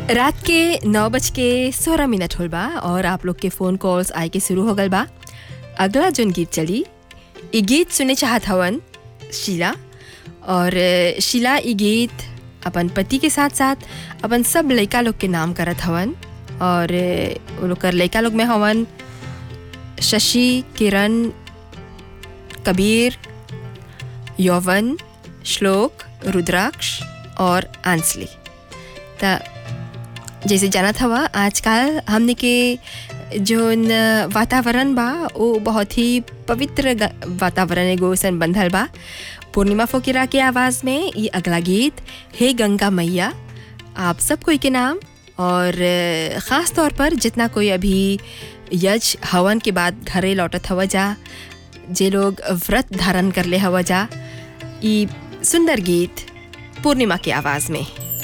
रात के नौ बज के सोलह मिनट होल बा और आप लोग के फ़ोन कॉल्स आए के शुरू हो गल बा अगला जोन गीत चली ई गीत सुने चाहत हवन शीला और अ, शीला ई गीत अपन पति के साथ साथ अपन सब लड़का लोग के नाम करत हवन और अ, वो लोग कर लड़का लोग में हवन शशि किरण कबीर यौवन श्लोक रुद्राक्ष और आंसली त जैसे जानत हवा आजकल हमने के जोन वातावरण बा वो बहुत ही पवित्र ग- वातावरण एगो सन बंधल बा पूर्णिमा फोकिरा के आवाज़ में ये अगला गीत हे गंगा मैया आप सब कोई के नाम और अ, ख़ास तौर पर जितना कोई अभी यज हवन के बाद घरे लौटत हवा जा जे लोग व्रत धारण कर ले हवा जा ई सुंदर गीत पूर्णिमा की आवाज़ में